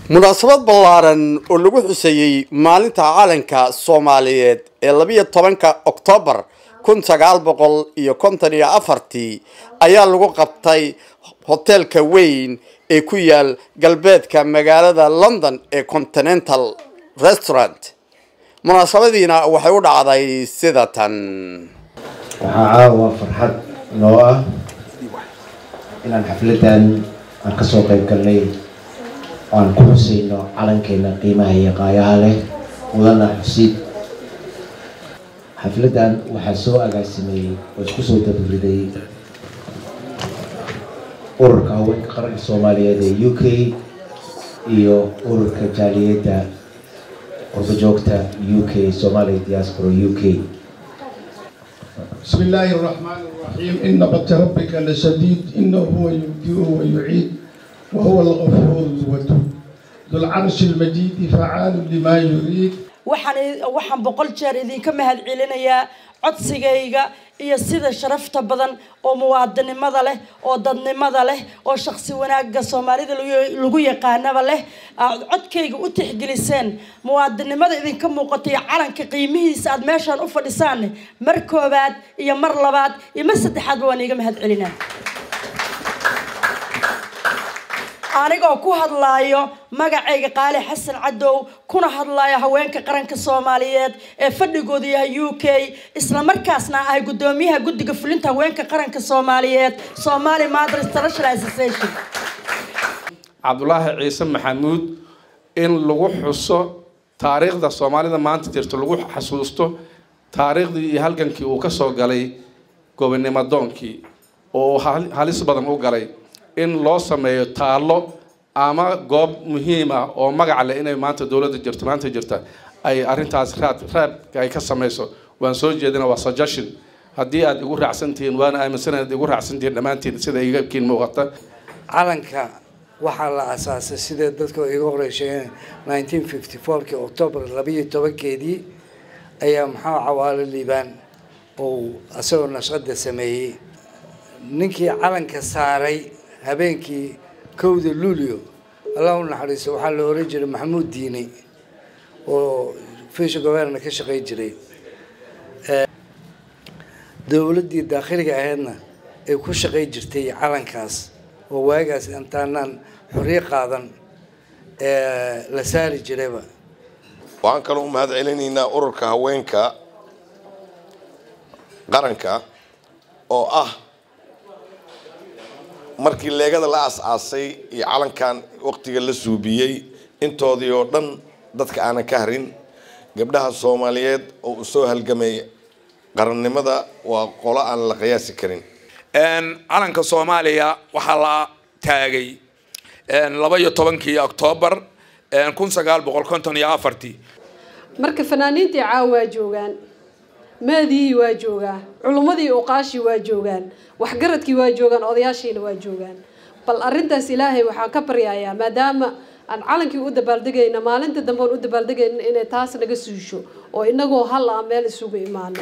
munaasabad ballaaran oo lagu xuseeyey maalinta calanka soomaaliyeed ee labiyo tobanka oktoobar kun sagaal boqol iyo konton iyo afartii ayaa lagu qabtay hoteelka weyn ee ku yaal galbeedka magaalada london ee continental restaurant munaasabadiina waxay u dhacday sida tan waxaa caawa farxad noo ah inaan xafladan aan kasoo qayb galnay aan ku xuseyno calankeena qiimaha iyo qaayaha leh mudana xusid xafladan waxaa soo agaasimeeyey oo isku soo dabariday ururka haweenka qaranka soomaaliyeed ee u k iyo ururka jaaliyadda qurbajoogta u k somalia diaspora u k بسم الله الرحمن الرحيم إن بطش ربك لشديد إنه هو يبدئ ويعيد وهو الغفور الودود ذو العرش المجيد فعال لما يريد waxaan waxaan boqol jeer idinka mahad celinayaa codsigayga iyo sida sharafta badan oo muwaadinimada leh oo dadnimada leh oo shaqsi wanaaga soomaalida lagu yaqaanaba leh aad codkayga u tixgeliseen muwaadinimada idinka muuqata iyo calanka qiimihiisa aad meeshaan u fadhisaan mar koobaad iyo mar labaad iyo mar saddexaadba waan iiga mahad celinaa anigoo ku hadlaayo magacayga qaali xasan cadow kuna hadlaayo haweenka qaranka soomaaliyeed ee fadhigoodu yahay u k islamarkaasna ahay guddoomiyaha guddiga fulinta haweenka qaranka soomaaliyeed somali mother international association cabdulaahi ciise maxamuud in lagu xuso taariikhda soomaalida maanta jirto lagu xasuusto taariikhdii iyo halgankii uu kasoo galay gobonimo doonkii oo uu halis badan u galay in loo sameeyo taallo ama goob muhiim ah oo magac leh inay maanta dowladda jirto maanta jirta ay arrintaas raad raabka ay ka sameyso waan soo jeedina waa suggestion haddii aad igu raacsantihiin waana aaminsana ad igu raacsantihiin dhammaantiin sida igakiin muuqata calanka waxaa la asaasay sidee dadka iga horeysheegeen nineteen fifty fourkii octoobar labayo tobankeedii ayaa maxaa cawaalo liibaan oo isagoo nashqada sameeyey ninkii calanka saaray habeenkii kowda luulio allah u naxariiso waxaa la oran jiray maxamuud diine oo fisha governa ka shaqey jiray dowladdii daakhiliga ahaydna ay ku shaqey jirtay calankaas oo waagaas intaanaan xorriyo qaadan la saari jirayba waxaan kaloo u mahad celinaynaa ururka haweenka qaranka oo ah markii leegada la as-aasay iyo calankan waqtiga la suubiyey intoodii oo dhan dadka aanan ka harin gabdhaha soomaaliyeed oo u soo halgamay qarannimada waa qolo aan la qiyaasi karin calanka soomaaliya waxaa la taagay laba iyo tobankii oktoobar kun sagaal boqol konton iyo afartii marka fanaaniintii caawa waa joogaan maadihii waa joogaa culummadii uqaashii waa joogaan waxgaradkii waa joogaan odayaashiina waa joogaan bal arrintaas ilaahay waxaan ka baryayaa maadaama aan calankii u dabaaldegayna maalinta dambe aan u dabaaldegayna inay taas naga suusho oo inagoo hal ah meel isugu imaano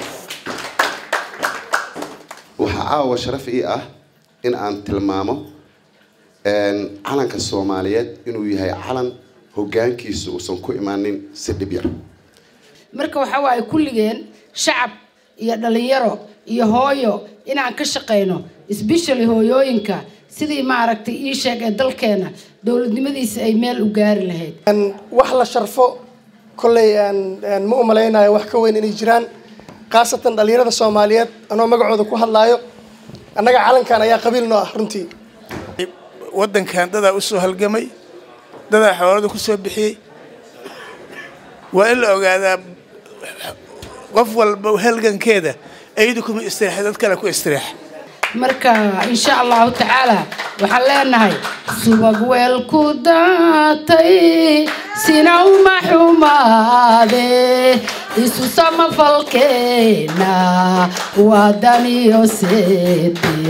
waxaa caawa sharaf ii ah in aan tilmaamo calanka soomaaliyeed inuu yahay calan hogaankiisa uusan ku imaanin si dhib yar marka waxa waaye kulligeen shacab iyo dhalinyaro iyo hooyo inaan ka shaqayno sbeshally hooyooyinka sidii maaragtay ii sheeg ee dalkeena dowladnimadiisa ay meel u gaari lahayd wax la sharfo kolley ma u malaynayo wax ka weyn inay jiraan khaasatan dhalinyarada soomaaliyeed anoo magacooda ku hadlaayo annaga calankan ayaa qabiil noo ah runtii waddankan dadaa usoo halgamay dadaa xoolada kusoo bixiyey waa in la ogaadaa qof walba halgankeeda ayadu kuma istiraxa dad kale ku istiraxa marka insha allahu tacaala waxaan leenahay subag weel ku daatay sina uma xumaade isu samafalkeena waa daniyo seete